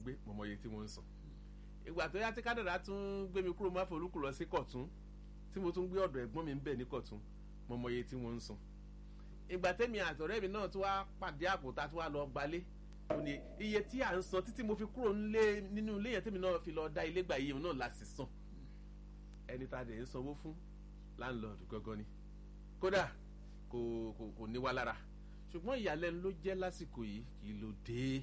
gbé mo mọ iye tí mo ń san ìgbà tó yá tí kádàrá tún gbé mi kúrò má forúkú lọ sí kọ̀tún tí mo tún gbé ọ̀dọ̀ ẹ̀gbọ́n mi ń bẹ̀ ní kọ̀tún mo mọ iye tí mo ń san ìgbà tẹ́mi àtọ̀rẹ́ mi náà tún wá pàdé àpòtá tún wá lọ gbalé ó ní iye tí à ń san títí mo fi kúrò nílé nínú ilé yẹn tẹ́mi náà fi lọ dá ilé gbà iye náà la sì san ẹni tá a dẹ̀ ń sanwó fún láńlọ́ọ̀dù gangan ni kódà kò kò kò ní wá lára ṣùgbọ́n ìyàlẹ́nu ló jẹ́ lásìkò yìí kì í ló dé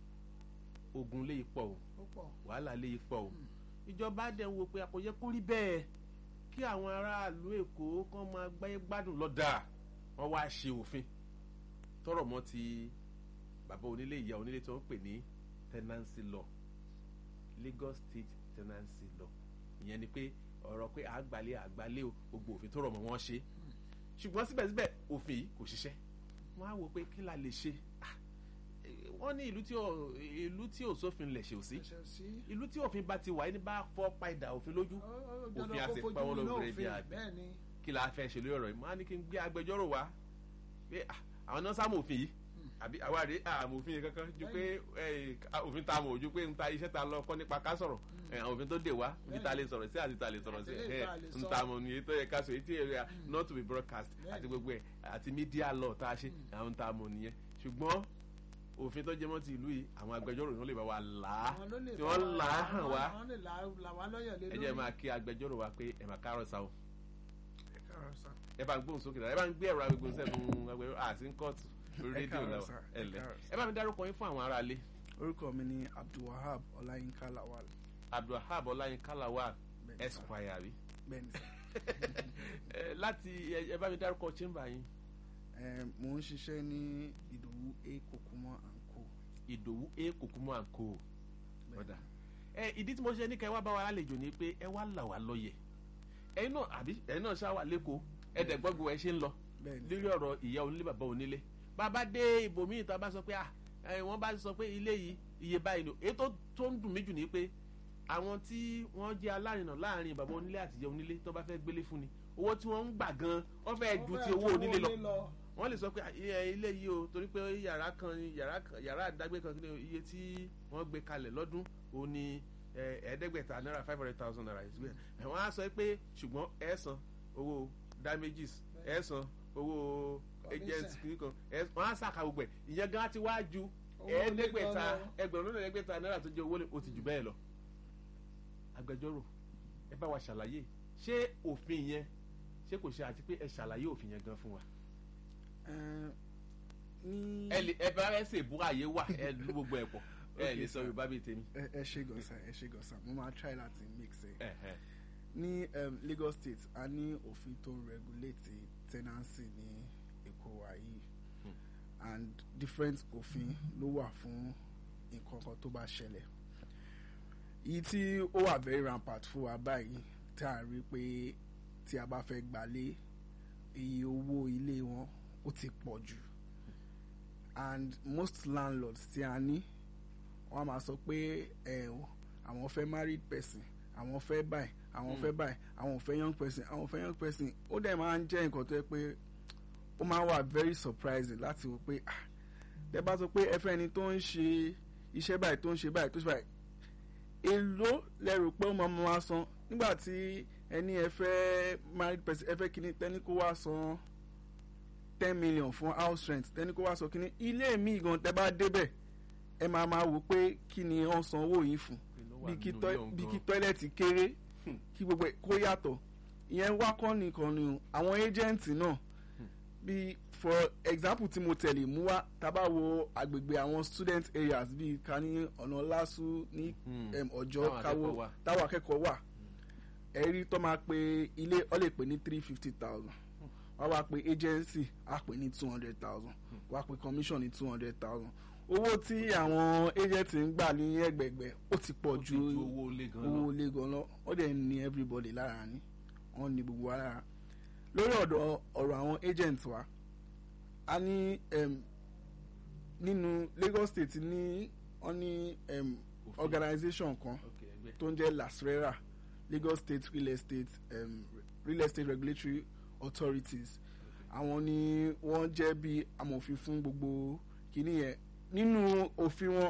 ogun lè pọ̀ o ó pọ̀ wàhálà lè pọ̀ o ìjọba dẹ̀ ń wo pé kò yẹ kó rí bẹ́ẹ̀ kí àwọn aráàlú èkó kàn máa gbáyé gbádùn lọ́dà wọ́n wá ṣe òfin tọrọ mọ́ ti bàbá onílé ìyá onílé tí wọ́n pè ní tenancy law Lagos State tenancy law ìyẹn ni pé ọ̀rọ̀ pé àgbálẹ̀ àgbálẹ̀ o gbogbo òfin tó rọ̀ mọ́ wọn ṣe ṣùgbọ́n síbẹ̀síbẹ̀ òfin yìí kò ṣiṣẹ́ wọ́n á wò pé kí la lè ṣe Ah, eh, wọ́n ní ìlú tí ò ìlú tí ò sófin lẹ̀ ṣe ò sí ẹsẹ̀ sí ìlú tí òfin bá ti wà ẹni bá fọ́ padà òfin lójú ó- ó Òfin dandan á kó sì fojú pa wọ́n winá lórí òfin, ẹbí àbí. bẹ́ẹ̀ ni kí la fẹ́ ṣe lórí ọ̀rọ̀ yìí máa ní kí n gbé agbẹjọ́rò wá pé ah, àwọn náà sáàmù òfin yìí àbí àwa rèé àmọ́ òfin yìí kankan ju pé eh, òfin ta mọ̀ ju pé n ta iṣẹ́ ta lọ kọ́ nípa ká sọ̀rọ̀ Eh, àwọn òfin tó dè wá ibi ta lè sọ̀rọ̀ sí àti ta lè sọ̀rọ̀ sí Àti eléyìí tá a lè n sọ. ta mọ̀ ní èyí tó yẹ ká sọ èyí tí èrè not to be broadcast Bẹ́ẹ̀ni. àti gbogbo ẹ̀ àti media law tá a ṣe àwọn ta mọ̀ nìyẹn ṣùgbọ́n òfin tó jẹmọ́ ti ìlú yìí àwọn agbẹjọ́rò yìí wọ́n lè bá wa là á àwọn ló lè tí bá wọ́n wa- là á hàn àwọn- wá àwọn lè là là wá lọ́yàn lé ẹ lórí jẹ́ máa kí agbẹjọ́rò wa pé ẹ̀ máa kárọ̀ sáwọn ẹ káàárọ̀ sá. ẹ bá ń gbóhùn sókè dára ẹ bá ń gbé ẹ̀rọ agbègbè sẹ́nu agbẹ̀rọ àti ń kọ́ọ̀tù lórí Ẹ rédíò káàárọ̀ náà sà, ẹ ẹ lẹ káàárọ̀ sà. ẹ bá mi dárúkọ yín fún àwọn aráalé orúkọ mi ni abdulwahab ọláyínká lawal abdulhab ọláyínká lawal Bẹ́ẹ̀ni sà. esquire rí bẹ́ẹ̀ni sá. ẹ láti ẹ ẹ bá mi dárúkọ chamber yín Ẹ, mò ń ṣiṣẹ́ ní ìdòwú a kokumọ and co. ìdòwú a kòkúmọ́ àǹkó ọ̀dà ẹ ìdí tí mo ṣe ní ká ẹ wá bá wa lálejò ni pé ẹ wá là wá lọ́yẹ̀ ẹ̀yin náà àbí ẹ̀yin náà ṣáà wà lẹ́kọ̀ọ́ ẹ̀dẹ̀ gbọ́gbọ́ ẹ ṣe ń lọ bẹ́ẹ̀ni lórí ọ̀rọ̀ ìyá onílé bàbá onílé bàbá dé ibòmíì tá a bá sọ pé ah ẹ, wọ́n bá sọ pé ilé yìí iye báyìí ni èyí tó tó ń dùn mí jù ni pé àwọn tí wọ́n jẹ́ alárinà láàrin bàbá onílé àti ìyá onílé tó bá fẹ́ gbélé fún ni owó tí wọ́n ń gbà gan wọ́n fẹ́ ju ti owó onílé lọ wọ́n lè sọ pé ah, iye- ilé yìí o torí pé yàrá kan ni- yàrá kan- yàrá àdágbé kan kí ni o, iye tí wọ́n gbé kalẹ̀ lọ́dún òun ni ẹ, ẹ̀ẹ́dẹ́gbẹ̀ta náírà five hundred thousand naira ìsúgbẹ́ ẹ̀ wọ́n á sọ pé ṣùgbọ́n ẹ san owó damages ẹ san owó agent kìíní kan ẹ- wọ́n á sàkà gbogbo ẹ̀ ìyẹn gan ti wá ju Owó ẹ̀ẹ́dẹ́gbẹ̀ta ilé gan lọ. ẹgbẹ̀rún lọ́nà ẹ̀ẹ́dẹ́gbẹ̀ta náírà tó jẹ́ owó lè- ó ti jù bẹ́ẹ̀ lọ. agbẹjọ́rò ẹ bá wa ṣàlàyé ṣé òfin yẹn ṣé kò ṣe àti pé ẹ ṣàlàyé òfin yẹn gan fún wa Ẹ, ní. ẹ lè ẹ bá ẹ ṣe ìbúra àyè wà ẹ lú gbogbo ẹ pọ̀ ẹ Okay, lè sọ sir. yorùbá bíi tèmi. ẹ ẹ ṣe gọ̀ọ́sà ẹ ṣe gọ̀ọ́sà mo máa try láti mix ẹ. ẹ ẹ ní um, Lagos State a ní òfin tó ń regulate tenancy ní Èkó wa yìí and different òfin ló wà fún nǹkan kan tó bá ṣẹlẹ̀ èyí tí ó wà very rampant fún wa báyìí tá a rí pé tí a bá fẹ́ gbalé iye owó ilé wọn ó ti pọ̀ jù and most landlords tí a ní wọ́n á máa sọ pé ẹ o àwọn fẹ́ married person àwọn fẹ́ báyìí àwọn fẹ́ báyìí àwọn fẹ́ young person àwọn fẹ́ young person ó dẹ̀ máa ń jẹ́ nǹkan tó yẹ pé ó máa wà very surprising láti wò pé ah tẹ́ bá sọ pé ẹ fẹ́ ẹni tó ń ṣe iṣẹ́ báyìí tó ń ṣe báyìí tó ń ṣe báyìí èló lẹ́rù pé ó máa máa san nígbà tí ẹni ẹ fẹ́ married person ẹ fẹ́ kíní tẹ́ni kó wá san ten million fún house rent tẹ́ni kó wá san kíní ilé mi gan tẹ́ bá débẹ̀ ẹ máa máa wò pé kí ni wọ́n san owó yìí fún bí kí tọ́- bí kí tọ́ílẹ̀tì kéré kí gbogbo ẹ̀ kó yàtọ̀ ìyẹn wá kọ́ nìkan ni o àwọn ẹ́jẹ̀ǹtì náà bí for example tí mo tẹ̀lé mú wá tábà wo àgbègbè àwọn student areas bíi ká ní ọ̀nà lásù ní Hmm. em, ọjọ́ Táwọn káwọ́ akẹ́kọ̀ọ́ wà. táwọn akẹ́kọ̀ọ́ wà ẹ̀rí tó máa pe ilé ọ lè pè ní three fifty thousand wọ́n wá pe agency á pè ní two hundred thousand wọ́n á pe commission ní two hundred thousand owó tí àwọn agent ń gbà ní ẹgbẹ̀gbẹ̀ ó ti pọ̀ ju owó ilé gan owó lọ. ilé gan lọ ó dẹ̀ ní everybody lára ní wọ́n ní gbogbo wa lára lórí ọ̀dọ̀ ọ̀rọ̀ àwọn agent wa a ní em, nínú Lagos State ní wọ́n ní em, Òfin. organisation kan Ok, ẹgbẹ́. tó ń jẹ́ lasrera Lagos State Real Estate um, Real Estate Regulatory Authorities àwọn ni wọ́n jẹ́ bí amòfin fún gbogbo kìíní yẹn nínú òfin wọn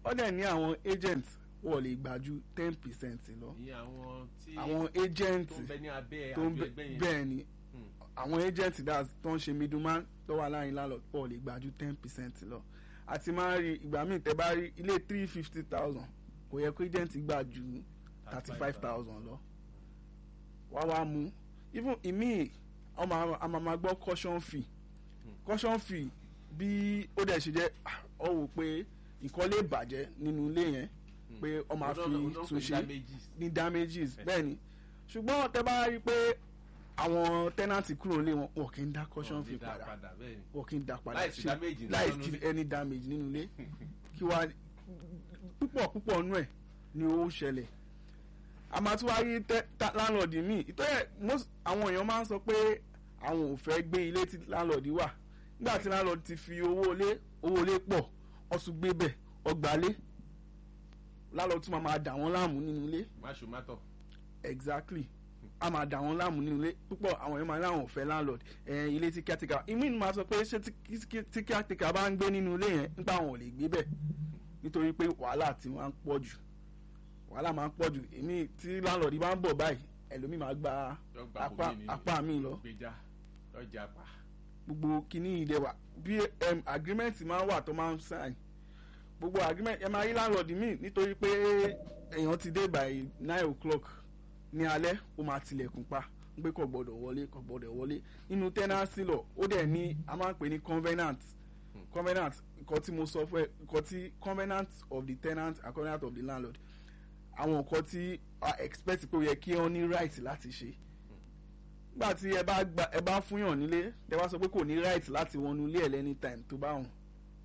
ó dẹ̀ ní àwọn agent wọ́n lè gbà ju ten percent lọ ìyẹn àwọn tí àwọn agent tó ń bẹ ní abẹ́ tó ń àjọ bẹ ẹgbẹ́ yẹn bẹ́ẹ̀ ni Hmm. àwọn agent that tó ń ṣe middleman tó wà láàrin landlord wọ́n lè gbà ju ten percent lọ àti máa ń rí ìgbà míì tẹ́ bá rí ilé three fifty thousand kò yẹ kó agent gbà ju thirty five thousand lọ wá wá mú even ìmíì ọmọ àmàmà gbọ́ caution fee caution fee bí ó dẹ̀ ṣe jẹ́ ah, ọ wò pé nǹkan lè bàjẹ́ nínú ilé yẹn pé ọ máa fi tún ṣe ní damages bẹ́ẹ̀ ni ṣùgbọ́n tẹ́ bá rí i pé àwọn tenant kúrò lé wọn wọn kì í dá caution fee padà wọn kì í dá padà Láìsí ṣe- damage nínú láìsí ilé. any damage nínú ilé kí wá púpọ̀ púpọ̀ nú ẹ̀ ni ó ṣẹlẹ̀ a máa tún wá rí tẹ- ta- landlord míì ìtọ́yẹ̀ most àwọn èèyàn máa ń sọ pé àwọn ò fẹ́ gbé ilé tí landlord wà nígbà tí landlord ti fi owó ilé owó ilé pọ̀ wọ́n tún gbé bẹ̀ ọgbàlé landlord tún máa máa dà wọ́n láàmú nínú ilé máṣu mátọ̀ exactly a máa dà wọ́n láàmú nínú ilé púpọ̀ àwọn èèyàn máa láwọn ò fẹ́ landlord ẹ̀ẹ́n ilé tí caretaker ìmí ni máa sọ pé ṣé tí- tí tí caretaker bá ń gbé nínú ilé yẹn nípa àwọn ò lè gbé bẹ̀ nítorí pé wàhálà tí wọ́n á ń pọ̀ jù wàhálà máa ń pọ̀ jù èmi tí landlord bá ń bọ̀ báyìí ẹlòmíì máa gba yọ gba apá bòmí ni apá mi lọ gbèjà lọ́jà pa gbogbo kìíní ìdẹ wà bí um, agreement máa ń wà tó máa ń sign gbogbo agreement ẹ máa rí landlord mi nítorí pé èèyàn ti dé by nine o'clock ní alẹ́ ó máa tilẹ̀kùn pa ń pé kò gbọ́dọ̀ wọlé kò gbọ́dọ̀ wọlé nínú tenancy law ó dẹ̀ ní a máa ń pè ní covenant covenant nǹkan tí mo sọ fún ẹ nǹkan tí covenant of the tenant and covenant of the landlord àwọn nǹkan tí a expect pé ó yẹ kí wọ́n ní right láti ṣe nígbà tí ẹ bá gba ẹ bá fúnyàn nílé ẹ bá sọ pé kò ní right láti wọnú ilé ẹ lẹ́ni time tó bá hùn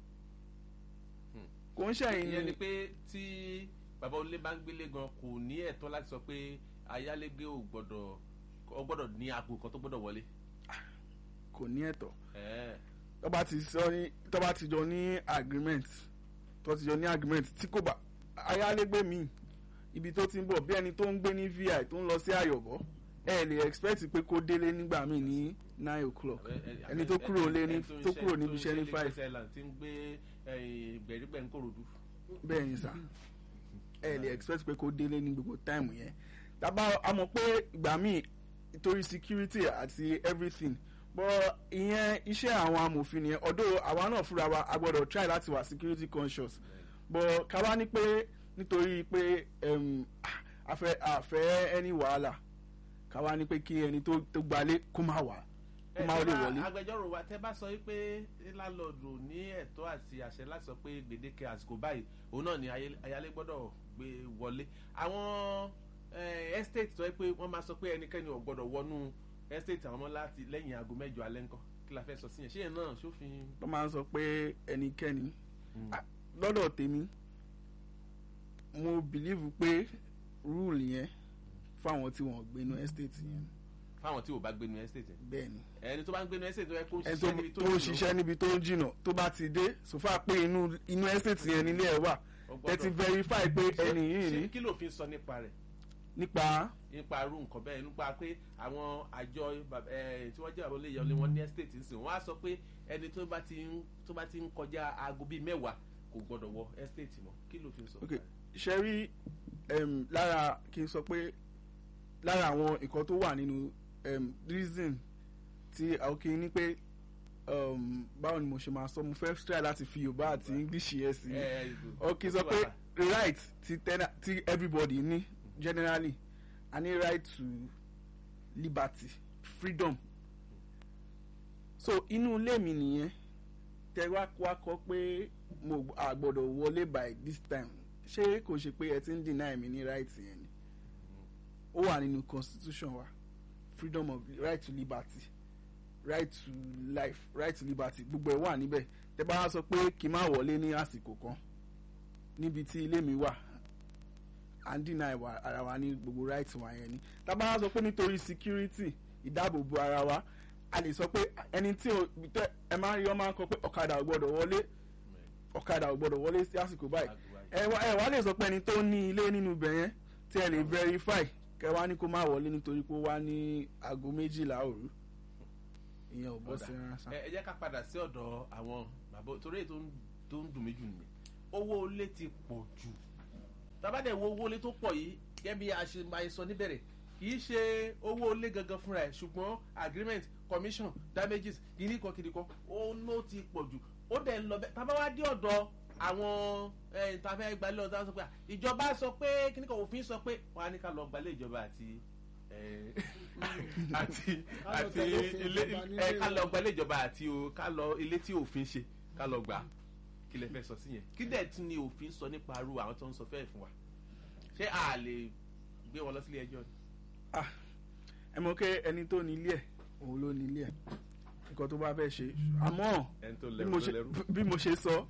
kò ń ṣẹ̀yìn ìyẹn ni ni pé tí bàbá onílé bá ń gbélé gan kò ní ẹ̀tọ́ láti sọ pé ayálégbé ò gbọ́dọ̀ ọ gbọ́dọ̀ ní aago kan tó gbọ́dọ̀ wọlé. kò ní ẹ̀tọ́ Ẹ̀ẹ́. tó bá ti sọ ní tó bá ti jọ ní agreement tó ti jọ ní agreement tí kò bá ayálégbé mi ibi tó ti ń bọ̀ bí ẹni tó ń gbé ní vi tó ń lọ sí àyọ̀bọ̀ ẹ lè expect pé kó délé nígbà míì ní nine o'clock ẹni tó kúrò lé ní tó kúrò níbi iṣẹ́ ní five tí ń gbé gbẹ̀rígbẹ̀ ń kòròdú. bẹ́ẹ̀ ni sà ẹ lè expect pé kó délé ní gbogbo time yẹn tábà a mọ̀ pé ìgbà míì nítorí security àti everything but ìyẹn iṣẹ́ àwọn amòfin nìyẹn ọ̀dọ̀ àwa náà fúnra wa a gbọ́dọ̀ try láti wà security conscious but ká wá ní pé nítorí pé um, àfẹ́ àfẹ́ ẹni wàhálà ká wá ní pé kí ẹni tó tó gbalé kó má wà kó má lè wọlé. agbẹjọ́rò wa tẹ́ bá sọ pé lálọ́ọ̀dù ní ẹ̀tọ́ àti àṣẹ láti sọ pé gbèdéke àsìkò báyìí òun náà ni ayé- ayálé gbọ́dọ̀ gbé wọlé àwọn eh, estate tó yẹ pé wọ́n máa sọ pé ẹnikẹ́ni ò gbọ́dọ̀ wọnú estate àwọn ọmọ láti lẹ́yìn aago mẹ́jọ alẹ́ ńkọ́ kí la fẹ́ sọ sí yẹn ṣé yẹn náà sófin. wọ́n máa ń sọ pé ẹnikẹ́ni Ah, lọ́dọ̀ tèmi mo believe pé rule yẹn fáwọn tí wọ́n gbé inú estate yẹn fáwọn tí ò bá gbénu estate yẹn. bẹ́ẹ̀ ni ẹni tó bá ń gbénu estate tó yẹ kó ń ẹni tó ṣiṣẹ́ níbi tó tó ń jìnnà, ṣiṣẹ́ níbi tó ń jìnnà tó bá ti dé sòfà pé inú inú estate yẹn nílé ẹ̀ wà ó ẹ ti gbọ́dọ̀- verify pé ṣé- ẹni yìí ṣé ní kí ló fi sọ nípa rẹ̀ nípa nípa irú nǹkan bẹ́ẹ̀ nípa pé àwọn àjọ bàb- eh, tí wọ́n jẹ́ àwọn olóyè ọlẹ́ wọn ní estate ń sìn wọ́n á sọ pé ẹni tó bá ti ń tó bá ti ń kọjá aago bíi mẹ́wàá kò gbọ́dọ̀ wọ estate mọ́ kí ló fi sọ. ok ṣe rí em, lára kí n sọ pé lára àwọn nǹkan tó wà nínú em, reason tí àwọn ní pé um, báwo ni mo ṣe máa sọ mo fẹ́ try láti fi yorùbá àti english yẹn sí Eh, ọ kì í sọ pé right ti tena ti everybody ní generally a ní right to liberty freedom so inú ilé mi nìyẹn tẹ wá wá kọ pé mo gb- a gbọ́dọ̀ wọlé by this time ṣé kò ṣe pé ẹ ti ń deny mi ní right yẹn ni ó wà nínú constitution wa freedom of right to liberty right to life right to liberty gbogbo ẹ wà níbẹ̀ tẹ bá wá sọ pé kí n má wọlé ní àsìkò kan níbi tí ilé mi wà à ń dínà ìwà ara wa ní gbogbo right wa yẹn ni tábà wá sọ pé nítorí security ìdáàbòbò ara wa a lè sọ pé ẹni tí o tẹ ẹ máa ń rí ọ máa ń kọ pé ọ̀kadà ò gbọ́dọ̀ wọlé ọ̀kadà ò gbọ́dọ̀ wọlé sí àsìkò báyìí ẹ wá ẹ wá lè sọ pé ẹni tó ní ilé nínú ibẹ̀ yẹn tí ẹ lè verify kẹ wá ní kó má wọlé nítorí pé ó wá ní aago méjìlá òru ìyẹn ò bọ́ Ọ̀dà. sí rárá sá. ẹ ẹ jẹ́ ká padà sí ọ̀dọ̀ àwọn bàbá torí èyí tó ń tó ń dùn mí jù nìyẹn owó ilé ti pọ̀ jù tabadẹ wo owó ilé tó pọ̀ yìí gẹ́gẹ́ bí a ṣe máa sọ níbẹ̀rẹ̀ kì í ṣe owó ilé gangan fúnra ẹ̀ ṣùgbọ́n agreement commission damages kìíní kan kìíní kan ó ló ti pọ̀ jù ó dẹ̀ ń lọ bẹ́ẹ̀ tábà wá dé ọ̀dọ̀ àwọn ìtafẹ́ gbalẹ̀ ọ̀dọ́ sọ pé ìjọba sọ pé kíní kan òfin sọ pé wọ́n á ní ká lọ gbalẹ̀ ìjọba àti àti àti ilé ẹ ká lọ gbalẹ̀ ìjọba àti o ká lọ ilé tí òfin ṣe ká lọ gbà kí lẹ fẹ́ sọ sí yẹn kí dẹ̀ tún ni òfin sọ nípa arú àwọn tó ń sọ fẹ́ẹ̀ fún wa ṣé a lè gbé wọn lọ sílé ẹjọ́ ni. ẹ mọ̀ pé ẹni tó ní ilé ẹ̀ òun ló ní ilé ẹ̀ nǹkan tó bá fẹ́ ṣe àmọ́ bí mo ṣe sọ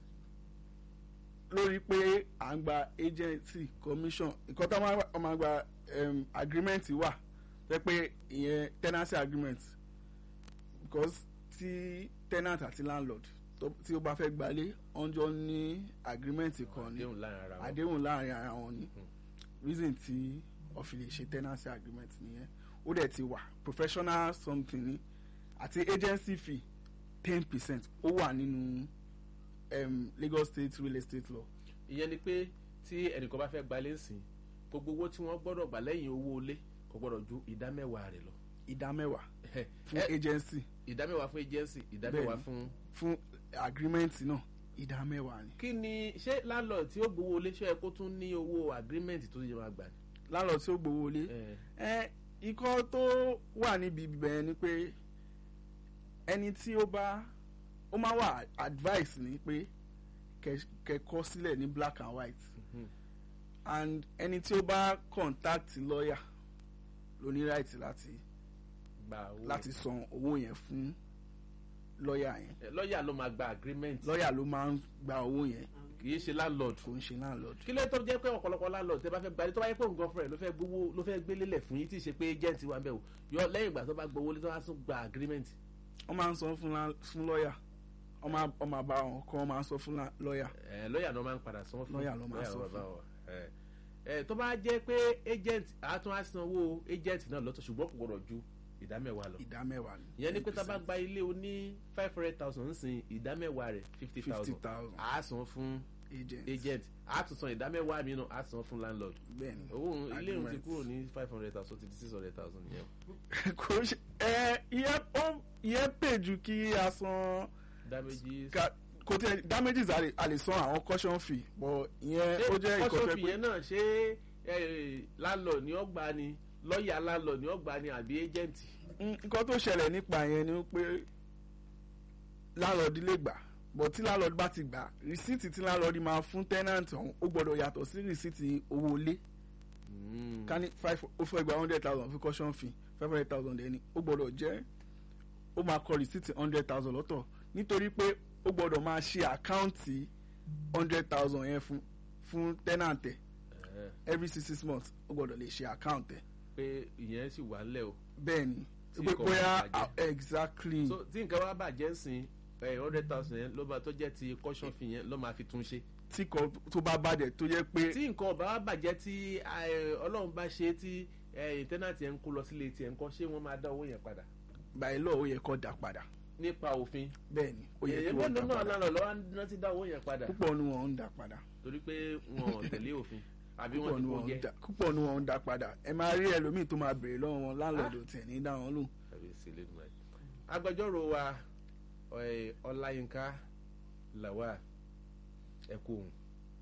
lórí pé à ń gba agency commission nǹkan tó máa gba um, agreement wà pé pé ìyẹn tenancy agreement because tí tenant àti landlord tí ó bá fẹ́ gbalé ọjọ́ ní agreement kan ní àdéhùn láàrin ara wọn ni reason tí ó fi lè ṣe tenancy agreement nìyẹn ó dẹ̀ ti wà professional something ni àti agency fee ten percent ó wà nínú um, Lagos State real estate law. ìyẹn ni pé tí ẹnìkan bá fẹ́ gbalé ńsìn gbogbo owó tí wọ́n gbọ́dọ̀ gbà lẹ́yìn owó ilé kò gbọ́dọ̀ ju ìdá mẹ́wàá rẹ̀ lọ. ìdá mẹ́wàá fún agency. ìdá mẹ́wàá fún agency ìdá mẹ́wàá fún. fún agreement náà ìdá mẹ́wàá ni. kí ni ṣé landlord tí ó gbowó ilé ṣe é kó tún ní owó agreement tó yẹ máa gbà ni. landlord tí ó gbowó ilé ẹ ikọ́ tó wà níbi ibẹ̀ ni pé ẹni tí ó bá ó máa wà advice ni pé kẹ́kọ́ sílẹ̀ ní black and white mm -hmm. and ẹni tí ó bá contact lawyer ló ní right láti láti san owó yẹn fún lọ́ọ̀yà yẹn. lọ́ọ̀yà ló máa gba agreement. lọ́ọ̀yà ló máa ń gba owó yẹn. kì í ṣe landlord. kò ń ṣe landlord. kí ló tó jẹ́ pé ọ̀pọ̀lọpọ̀ landlord tẹ́ bá fẹ́ gbalẹ̀ tó bá yẹ pé nǹkan fúnra ẹ̀ ló fẹ́ gbowó ló fẹ́ gbélé lẹ̀ fún yín tí ì ṣe pé agent wà ń bẹ̀ o yọ lẹ́yìn ìgbà tó bá gbowó lé tó bá tún gba agreement. wọ́n máa ń sọ fún lọ́ọ̀yà ọmọ àbá wọn kọ́ wọ́n máa ń sọ fún lọ́ọ̀yà. lọ́ọ̀yà ló máa ń padà sọ fún lọ́ọ̀yà ló máa ń sọ fún ẹ tó bá jẹ́ pé agent àtún àsanwó agent náà lọ́tọ̀ ṣùgbọ́n kò gbọdọ̀ ju ìdá mẹ́wàá lọ. ìdá mẹ́wàá ni. ìyẹn ni pé tá a bá gba ilé oní five hundred thousand ń sin ìdá mẹ́wàá rẹ̀ fifty thousand à á san fún agent à á tún san ìdá mẹ́wàá mìíràn à á san fún landlord. bẹ́ẹ̀ni owó ilé òun ti kúrò ní five hundred thousand ti di six hundred thousand yẹn. kò ṣe ẹ ìyẹn pè ju kí a san. damages. kò tí damages a lè san àwọn caution fee but ìyẹn ó jẹ́ ìkọ́fẹ́ pé. caution fee yẹn náà ṣé landlord ni ó gbà ni lọ́ọ̀yà landlord ni ó gbà ni àbí agent. nǹkan tó ṣẹlẹ̀ nípa yẹn ni pé landlord lè gbà but tí landlord bá ti gbà rìsíìtì tí landlord máa fún tenant ọ̀hún ó gbọ́dọ̀ yàtọ̀ sí rìsíìtì owó ilé ká ní five ó fẹ́ gba hundred thousand fún caution fee five hundred thousand ẹni ó gbọ́dọ̀ jẹ́ ó máa kọ rìsíìtì hundred thousand lọ́tọ̀ nítorí pé ó gbọ́dọ̀ máa ṣe àkáǹtì hundred thousand yẹn fún fún tenant ẹ̀ every six six months ó gbọ́dọ̀ lè ṣe àkáǹtì ẹ̀. pé ìyẹn sì wà lẹ́ o. bẹ́ẹ̀ni pé bóyá exactly. so tí nǹkan bá bàjẹ́ sìn hundred thousand yẹn ló bá tó jẹ́ ti caution fee yẹn ló máa fi tún ṣe. tí kan tó bá bàjẹ́ tó yẹ pé. tí nǹkan bá bàjẹ́ tí ọlọ́run bá ṣe tí tẹ́nàtì yẹn ń kó lọ sílé tiẹ̀ ń kọ́ ṣé wọ́n máa dá owó yẹn padà. by law ó yẹ kó dá padà nípa òfin. bẹ́ẹ̀ni ó yẹ kí wọ́n dá padà. èyí náà lọ́wọ́ náà ti dá owó yẹn padà. púpọ̀ ni wọ́n ń dá padà. torí pé wọn ò tẹ̀lé òfin àbí wọ́n ti kó jẹ́. púpọ̀ ni wọ́n ń dá padà ẹ máa rí ẹlòmíì tó máa béèrè lọ́wọ́ wọn láńlọ́ọ̀dù tẹ̀ ní dá wọn lù. agbẹjọ́rò wa ọláyínká làwà ẹ̀kọ́ òun.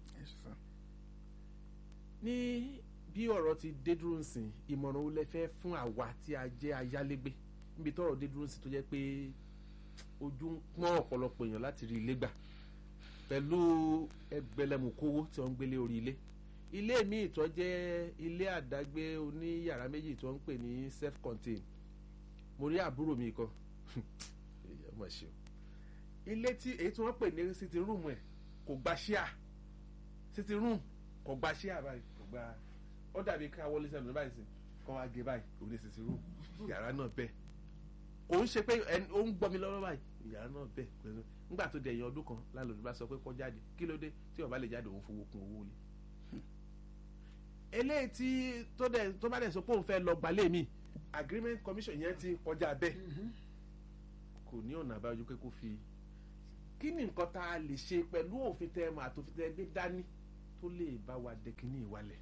ní bí ọ̀rọ̀ ti dé dúró nsìn ìmọ̀ràn wo lẹ fẹ́ fún àwa tí a jẹ́ ayálégbé níbi tọ́rọ̀ dé dúró nsìn tó jẹ́ pé ojú ń pọ́n ọ̀pọ̀lọpọ̀ èèyàn láti rí ilé gbà pẹ̀lú ẹgbẹ̀lẹ́mùkówó tí wọ́n ń gbélé orí ilé ilé míì tó jẹ́ ilé àdágbé oní yàrá méjì tó ń pè ní self contained mo rí àbúrò mi kan ọmọ ṣe o ilé tí èyí tí wọ́n pè ní sitting room ẹ̀ kò gba ṣíà sitting room kò gba ṣíà báyìí kò gba ó dàbí ká wọlé sẹ́nu báyìí sí kọ́ wá gé báyìí òun ní sitting room yàrá náà bẹ́ẹ̀ òun ṣe pé ó ń gbọ́ mi lọ́wọ́ báyìí yàrá náà bẹ́ẹ̀ pẹ̀lú nígbà tó dẹ̀yìn ọdún kan lálọ́dún bá sọ pé kó jáde kí ló dé tí ó bá lè jáde òun fowó kún owó lé eléyìí tí tó dẹ̀ tó bá dẹ̀ sọ pé òun fẹ́ lọ gbalẹ̀ mi agreement commission yẹn ti kọjá bẹ́ẹ̀ kò ní ọ̀nà àbáyọ pé kó fi kí ni nǹkan tá a lè ṣe pẹ̀lú òfin tẹ́ ẹ mọ̀ àtòfin tẹ́ ẹ gbé dání tó lè bá wa dẹkínní ìwalẹ̀.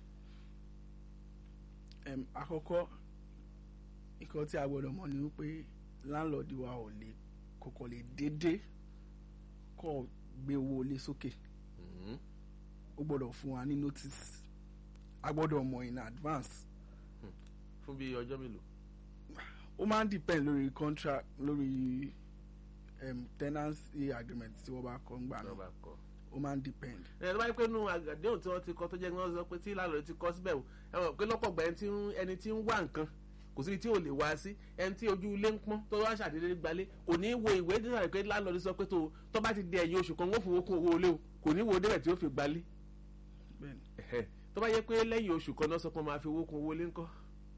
Em, àkọ́kọ́ nǹkan tí a gbọ́dọ̀ mọ̀ ni wípé láńlọ́ọ̀dù wa ò lè kọ́kọ́ lè dédé kọ́ gbé owó ilé sókè Mhm. ó gbọ́dọ̀ fún wa ní notice a gbọ́dọ̀ mọ̀ in advance fún bí ọjọ́ mélòó. ó máa ń depend lórí contract lórí um, tenancy agreement tí wọ́n bá kọ́ ń gbà náà lọ́ba kọ́. ó máa ń depend ẹ ló bá yẹ pé nínú àdéhùn tí wọ́n ti kọ́ tó jẹ́ kí wọ́n sọ pé tí láàlọ́ ti kọ́ síbẹ̀ o ẹ mọ̀ pé lọ́pọ̀ gbà ẹni tí ń- ẹni tí ń wá nǹkan kò sí tí ò lè wá sí ẹni tí ojú ilé ń pọ́n tó wá ṣàdédé gbalé kò ní wo ìwé dídà rẹ̀ pé láàlọ́ sọ pé tó tó bá ti di ẹ̀yìn oṣù kan wọ́n fowó kún owó ilé o kò ní wo débẹ̀ tí ó fi gbalé bẹ́ẹ̀ni Ẹ̀hẹ́. tó bá yẹ pé lẹ́yìn oṣù kan náà sọ pé wọ́n máa fi owó kún owó ilé ńkọ́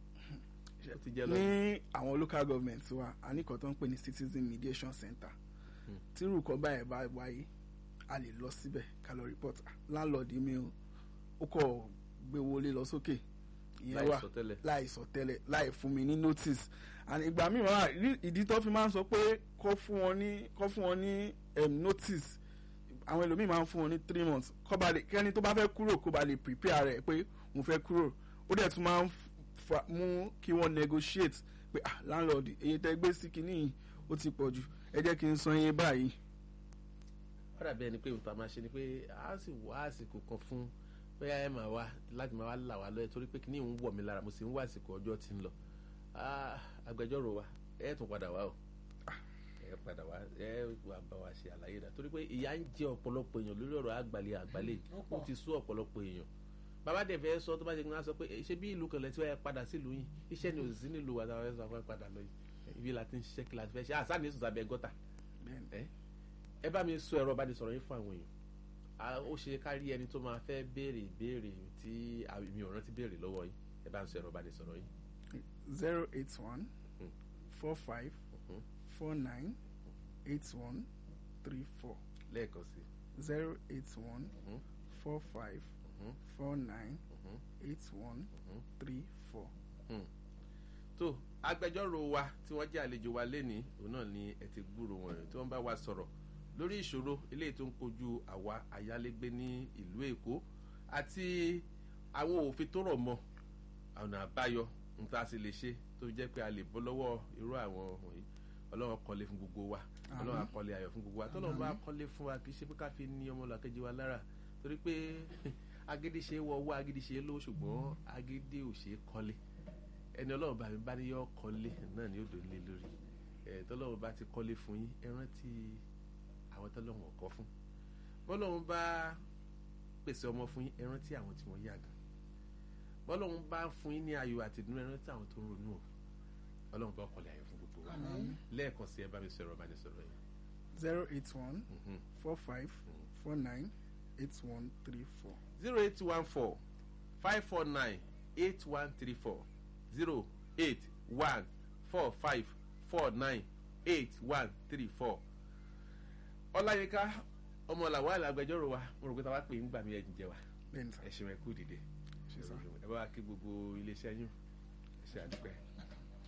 ó ti jẹ́ lọ. ní àwọn local government wa a ní kan tó ń pè ní citizen mediation center tí irúkọ báyìí bá wáyé a lè lọ síbẹ̀ ká lọ report "Ah, landlord mi o ó kọ̀ gbé wọlé lọ sókè ìyẹn láì wà sọ tẹ́lẹ̀. láì sọ tẹ́lẹ̀ láì fún mi ní notice and ìgbà míì wà rí ìdí tó fi máa ń sọ pé kọ́ fún wọn ní kọ́ fún wọn ní um, notice àwọn ẹlòmíì máa ń fún wọn ní three months kọ́ ba lè kẹ́ni tó bá fẹ́ kúrò kó ba lè prepare rẹ̀ pé mo fẹ́ kúrò ó dẹ̀ tún máa ń fa- mú kí wọ́n negotiate pé ah landlord èyí tẹ́ gbé sí kinní yìí ó ti pọ̀ jù ẹ jẹ́ kí n san iye báyìí ó dàbí ẹni pé nǹkan máa ṣe ni pé a sì wá àsìkò kan fún bóyá ẹ máa wá láti máa wá là wá lọ́yẹ̀ torí pé kí ni ń wọ̀ mí lára mo sì ń wá àsìkò ọjọ́ tí ń lọ Ah, agbẹjọ́rò wa ẹ tún padà wá o ẹ padà wá ẹ wà bá wa ṣe àlàyé rẹ̀ torí pé ìyà ń jẹ ọ̀pọ̀lọpọ̀ èèyàn lórí ọ̀rọ̀ àgbàlẹ̀ àgbàlẹ̀ ó ti sú ọ̀pọ̀lọpọ̀ èèyàn bàbá dẹ̀ fẹ́ sọ tó bá ṣe kí wọ́n á sọ pé "Eh, ṣé bí ìlú kan lẹ́tí wọ́n padà sílùú yìí iṣẹ́ ni ò sí nílùú wa táwọn fẹ́ sọ fún padà lọ yìí ibi la ti ń ṣiṣẹ́ kí la ti fẹ́ ṣe àṣà ní sùn sábẹ́ gọ́tà Bẹ́ẹ̀ni. ẹ ẹ bá mi sọ ẹ̀rọ ìbánisọ̀rọ̀ yín fún àwọn èèyàn A- ó ṣe kárí ẹni tó máa fẹ́ béèrè ìbéèrè tí a- mi ò rántí béèrè lọ́wọ́ yín ẹ bá ń sọ ẹ̀rọ ìbánisọ̀rọ̀ yín. zero eight one Mm. four five Mhm. four nine eight one three four lẹ́ẹ̀kan sí zero eight one Mhm. four five Mhm. four nine Mhm. eight one Mhm. three four. tó agbẹjọ́rò wa tí wọ́n jẹ́ àlejò wa lénìí òun náà ni ẹ ti gbúrò wọn tí wọ́n bá wa sọ̀rọ̀ lórí ìṣòro eléyìí tó ń kojú àwa ayálégbé ní ìlú èkó àti àwọn òfin tó rọ̀ mọ́ ọ̀nà àbáyọ n ta sì lè ṣe tó jẹ́ pé a lè bọ́ lọ́wọ́ irú àwọn wọ̀nyí ọlọ́run kọ́lé fún gbogbo wa ọlọ́run akọ́lé ayọ̀ fún gbogbo wa tọ́lọ́run bá kọ́lé fún wa kì í ṣe pé ká fi ní ọmọlàkejì wa lára torí pé agídí ṣe é wọ owó agídí ṣe é lówó ṣùgbọ́n agídí ò ṣe é kọ́lé ẹni ọlọ́run bá mi bá ní yọ kọ́lé náà ni ó dò nílé lórí ẹ̀ tọ́lọ́run bá ti kọ́lé fún yín ẹ rántí àwọn tọ́lọ́run ọ̀kọ́ fún bọ́lọ́run bá pèsè ọmọ fún yín ẹ rántí àwọn tí wọ́n yàgàn bọ́lọ́run bá fún yín ní ayọ̀ àti ìdùnnú ẹ rántí àwọn tó ń ronú o ọlọ́run bá kọ́lé ayọ̀ fún gbogbo wa lẹ́ẹ̀kan sí ẹ bá mi sọ̀rọ̀ bá mi sọ̀rọ̀ yìí. zero eight one Mhm. four five four nine eight one three four. zero eight one four five four nine eight one three four zero eight one four five four nine eight one three four. ọláyínká ọmọ làwọn àgbẹjọ́rò wa mo rò pé táwa pè ń gbà mí ẹ̀jìn jẹ wa bẹ́ẹ̀ni sá ẹ ṣeun ẹ kú dìde ṣe sá. ẹ bá wa kí gbogbo iléeṣẹ́ yín ẹ ṣe àdúpẹ́.